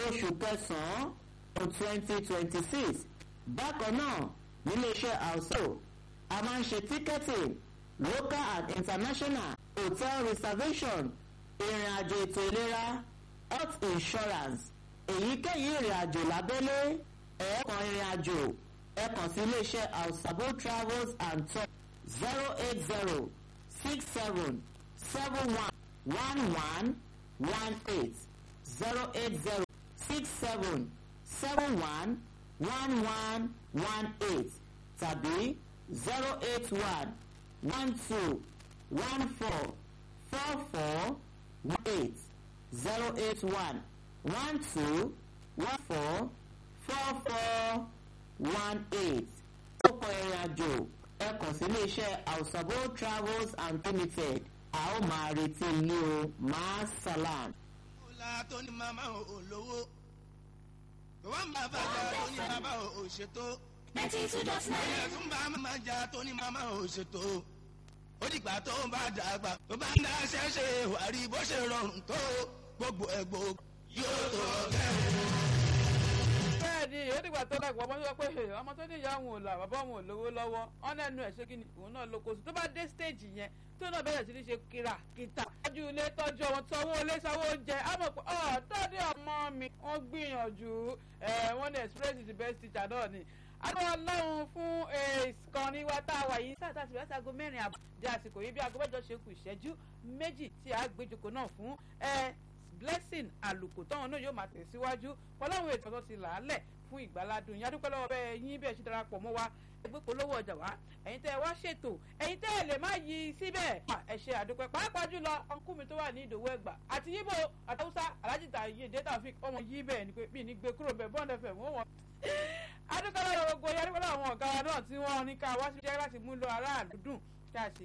oṣù kẹsàn-án twenty twenty six bákan náà níléeṣẹ́ àwùsọ a máa ń ṣe ticketing local and international hotel reservation ìrìn àjò ètò ìlera health insurance èyíkéyìí ìrìn àjò lábẹ́lé ẹ̀ẹ́kan ìrìn àjò ẹ kàn sí iléeṣẹ́ àwùsàbò travels and tours zero eight zero six seven seven one one one one eight zero eight zero six seven seven one one one one eight tàbí zero eight one one two one four four four one eight zero eight one one two one four four four one eight. ó kọ ìrìn àjò ẹ kàn sí iléeṣẹ́ àwùsàbò travels and limited a ó máa retí ilé o máa salam. ọ̀la tó ní màmá ò lówó wọ́n bá bàjá tó ní bàbá ò ṣètò ninety two dot ẹ̀yẹ nine. tún bá màmá jà tó ní màmá ò ṣètò ó dìgbà tó bá dàgbà tó bá ń dá ṣẹ́ṣe wàrí bó ṣe rọrùn tó gbogbo ẹ̀gbọ́ yóò tó kẹ́hìn. bẹ́ẹ̀ni ó dìgbà tó dàgbà ọmọ sọ pé "Hey, ọmọ tó ní ìyá òun ò là bàbá òun ò lówó lọ́wọ́ ọ̀nà ẹnu ẹ̀ ṣé kí ni òun náà lóko sí tó bá dé stage yẹn tó náà bẹ̀rẹ̀ sí ní ṣe kíra kíta tọ́jú ilé tọ́jú ọmọ sanwó ilé sanwó oúnjẹ á mọ̀ pé ọ̀ tọ́jú ọmọ mi wọ́n gbìyànjú ẹ̀ wọ́n ní express is the best teacher náà ni àbọ̀ ọlọ́run fún ìkànnì wa tá a wà yìí sáà tá a ti bẹ̀rẹ̀ sí aago mẹ́rin àbọ̀ di àsìkò yìí bí aago mẹ́jọ ṣe kù ìṣẹ́jú méjì tí a gbéjoko náà fún ẹ blessing àlùkò táwọn náà yóò máa tẹ̀síwájú pọ̀láwọn ètò tó ti là á lẹ̀ fún ìgbàládùn yín adúpẹ́ lọ́wọ́ bẹ́ẹ̀ yín bẹ́ẹ̀ ṣe darapọ̀ mọ́ wa ẹgbẹ́ polówó ọjà wa ẹ̀yin tẹ́ ẹ wá ṣètò ẹ̀yin tẹ́ ẹ lè má yí síbẹ̀ ẹ ṣe àdúpẹ́ pàápàá jùlọ ọkùnrin mi tó wà ní ìdòwú ẹgbà àti yíbo àtàwùsá alájìta yìí data fik ọmọ yí bẹ́ẹ̀ ni pé bí ní gbé kúrò bẹ́ẹ̀ bọ́ọ̀dẹ fẹ̀ wọ́n wọ́n. adúpẹ́ lọ́wọ́ gbogbo yẹn adúpẹ́ lọ́wọ́ àwọn ọ̀gá wa náà tí wọ́n ní ká wá sí jẹ́ láti mú lọ aráàlú dùn kí a sì